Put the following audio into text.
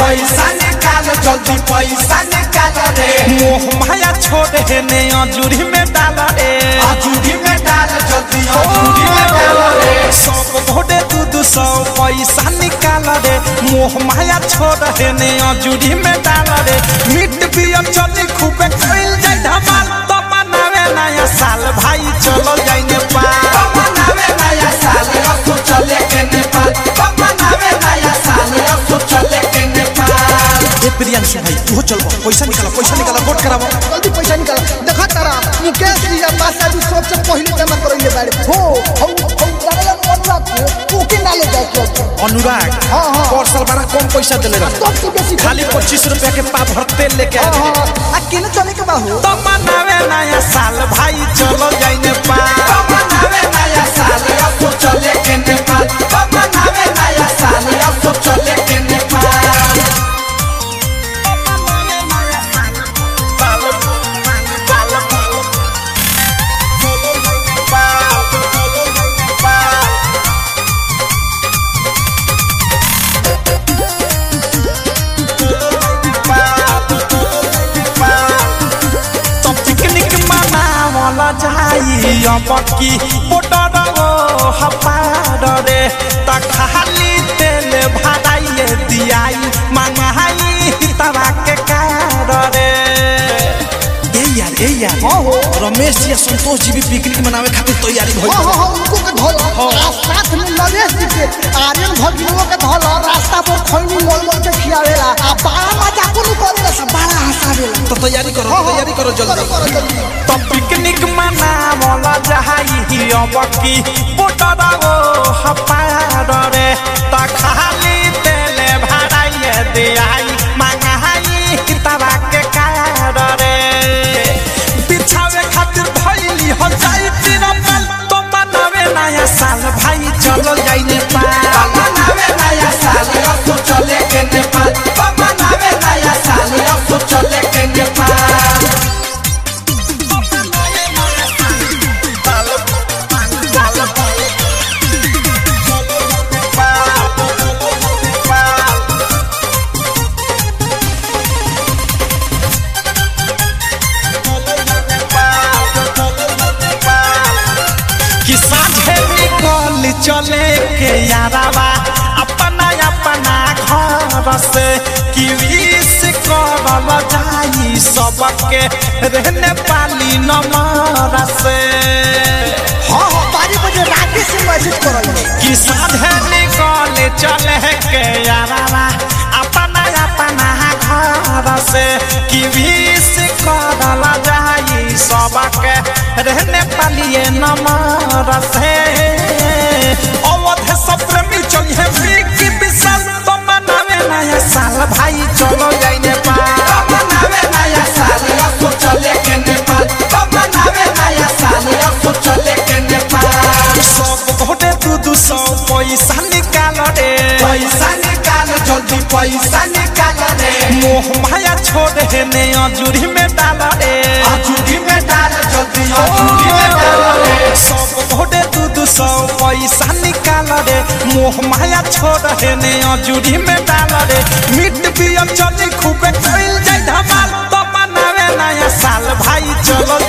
पैसा निकाल जल्दी पैसा निकाल रे मोह माया छोड़ हे ने अजूरी में डाल रे अजूरी में डाल जल्दी अजूरी में डाल रे सब घोड़े दू दू सौ पैसा निकाल रे मोह माया छोड़ हे ने अजूरी में डाल रे मिट पियर चली खूबे कइल जाय धमाल तो मनावे नया साल भाई चलो जाई नेपाल मनावे नया साल असो चले के नेपाल मनावे नया साल असो चले के नेपाल ए प्रियांशु भाई तू चल पैसा निकाल पैसा निकाल वोट करावो जल्दी पैसा निकाल देखा तारा मुकेश जी या पास अभी सबसे पहले जमा करेंगे बारे हो हम हम जाने अनुराग को ओके ना ले जाए के अनुराग हाँ, हाँ। और साल बड़ा कम पैसा देले रहे सबसे बेसी खाली पच्चीस रुपया के पा भर तेल लेके आ रहे आ केने चले के बाहु तो मनावे नया साल भाई चलो जाई नेपाल मनावे नया साल असो चले के नेपाल मनावे नया साल असो चले के नेपाल तो पिकनिक मनावल जाई अब की बोटर ओ हपार रे त खाली तेल भराइए दियाई मंगाई तवा के कार रे ए यार ए यार हाँ हो रमेश जी और संतोष जी भी पिकनिक मनावे खातिर तैयारी भइल हाँ हाँ हाँ उनको के धोला आ साथ में नरेश जी के आर्यन भगिनों के धोला रास्ता पर खैनी मोल मोल के खियावेला आ बड़ा मजा को करेला सब बड़ा हंसावेला तो तैयारी करो तैयारी करो करो जल्दी करो जल्दी तो पिकनिक मनावल जाई अब की बोटर ओ हपार रे त खाली तेल भराइए दियाई मंगाई तवा के कार रे बिछावे खातिर भइली हो जाई तिरपल तो मनावे नया साल भाई चलो जाई नेपाल मनावे नया साल असो चले के नेपाल मनावे नया साल असो चले के नेपाल कि साझे निकल चले के यारावा अपना अपना घर से कि विश करल जाई सबके रहने पाली नमर से हाँ हाँ बारी बजे रात से मैसेज करल कि साझे निकल चले के यारावा अपना अपना घर से कि विश करल जाई सबके रहने पालिए नमर से अवध सब प्रेमी चलिए विकी विशाल तो मनावे नया साल भाई चलो जाई नेपाल मनावे नया साल असो चले के नेपाल मनावे नया साल असो चले के नेपाल सब घोटे दू दू सौ पैसा निकाल रे पैसा निकाल जल्दी पैसा निकाल रे मोह माया छोड़ हे ने अजूरी में डाल रे अजूरी में डाल जल्दी अजूरी में डाल रे सब घोटे दू दू सौ पैसा निकाल रे मोह माया छोड़ हे ने अजूरी में डाल रे मिट पियर चली खूबे कइल जाय धमाल तो मनावे नया साल भाई चलो